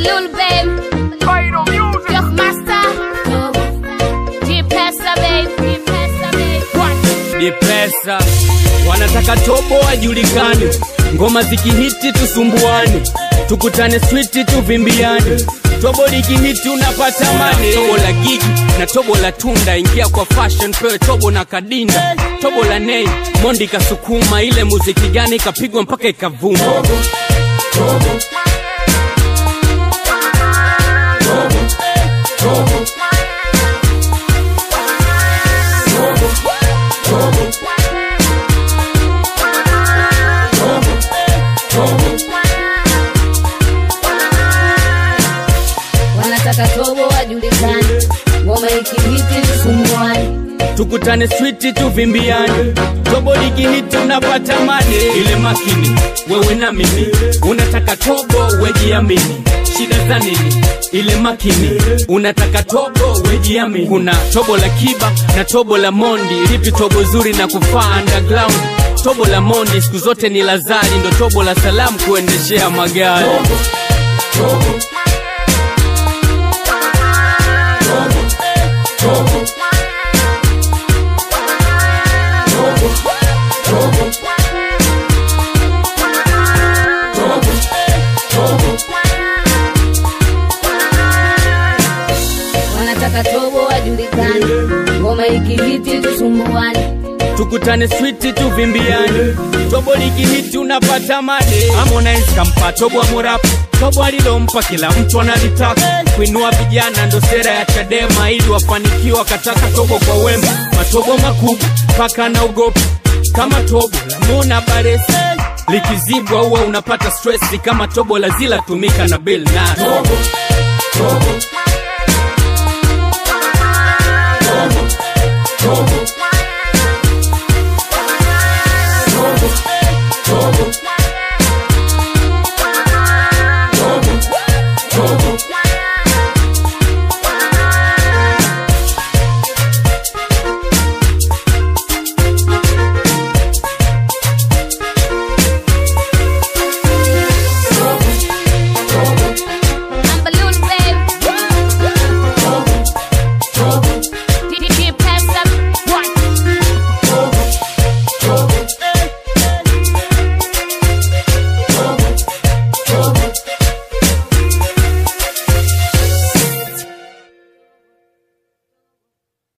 Lil Babe, Young Master, G Pesa Babe, G Pesa Babe. ni pesa wanataka tobo ajulikane ngoma zikihiti tusumbuane tukutane switi tuvimbiane tobo likihiti unapata mane tobo la gigi na tobo la tunda ingia kwa fashion pewe tobo na kadinda tobo la nei mondi kasukuma ile muziki gani ikapigwa mpaka ikavuma wanataka tobo wajulikane, ngoma ikihiti tusumbuane. tukutane switi tuvimbiane tobo likihiti unapata mane ile makini wewe na mimi unataka tobo wejiamini shida za nini ile makini unataka tobo wejiamini kuna tobo la kiba na tobo la mondi lipi tobo zuri na kufaa underground tobo la mondi siku zote ni lazari ndo tobo la salamu kuendeshea magari wanataka tobo wajulikane, ngoma ikihiti tusumbuane. tukutane switi tuvimbiane tobo likihiti unapata mane Harmonize kampa tobo amurapu tobo alilompa kila mtu analitaka kuinua vijana ndo sera ya chadema ili wafanikiwa kataka tobo kwa wema matobo makubwa mpaka na ugopi kama tobo la mona baresi likizibwa huwa unapata stresi kama tobo la zila tumika na bill na tobo, tobo. Tobo. Tobo.